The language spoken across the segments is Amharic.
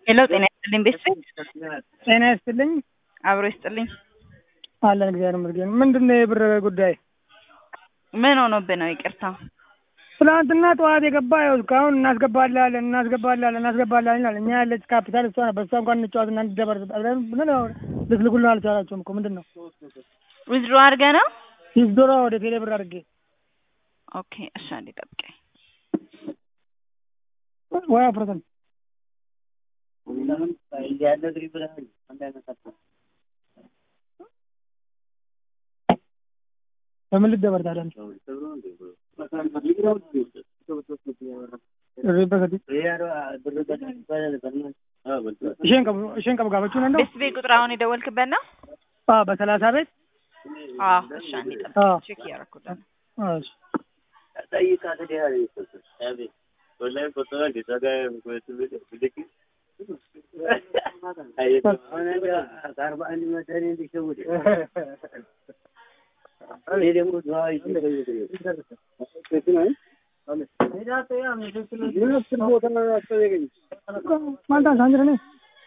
ሄሎ ጤና ይስጥልኝ ቤተሰብ ጤና ይስጥልኝ አብሮ ይስጥልኝ አለን እግዚአብሔር ይመስገን። ምንድን ነው የብር ጉዳይ? ምን ሆኖብህ ነው? ይቅርታ ትናንትና ጠዋት የገባ ያው እስካሁን እናስገባላለን እናስገባላለን እናስገባላለን ይላል። እኛ ያለች ካፒታል እሷ ነው። በእሷ እንኳን እንጫወት እና እንደበር ምን ልትልኩልን አልቻላችሁም እኮ ምንድን ነው? ዊዝድሮ አድርገህ ነው? ዊዝድሮ ወደ ቴሌ ብር አድርጌ ኦኬ እሺ፣ አንዴ ጠብቀኝ። ወይ አፍረተን በምን ልደበር ታዲያ? isheen qabu gaafachuu danda'u? ቤት ቤት ቁጥር አሁን የደወልክበት ነው? አዎ በሰላሳ ቤት አዎ እሺ፣ አንዴ አዎ። ጠብቀኝ። ቼክ እያደረኩት ነው። እሺ። ማልታ ሳንጅረ ነኝ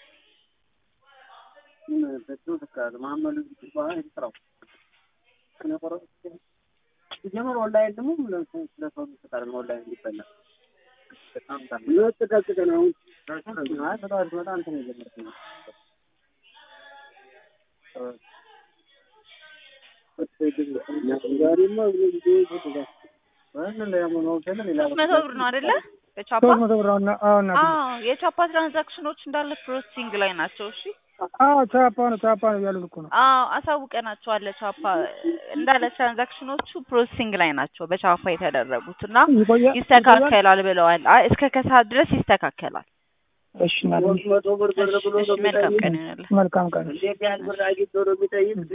ሶስት መቶ ብር ነው አይደለ? በቻፓ ሶስት መቶ ብር አሁን አሁን ናት። አዎ የቻፓ ትራንዛክሽኖች እንዳለ ፕሮሰሲንግ ላይ ናቸው። እሺ አዎ ቻፓ ነው ቻፓ ነው እያሉን እኮ ነው። አዎ አሳውቀናቸዋል። ቻፓ እንዳለ ትራንዛክሽኖቹ ፕሮሰሲንግ ላይ ናቸው በቻፓ የተደረጉት እና ይቆያል ይስተካከላል ብለዋል። አይ እስከ ከሰዓት ድረስ ይስተካከላል። እሺ እናቴ፣ እሺ፣ እሺ መልካም ቀን ይሆንልህ። መልካም ቀን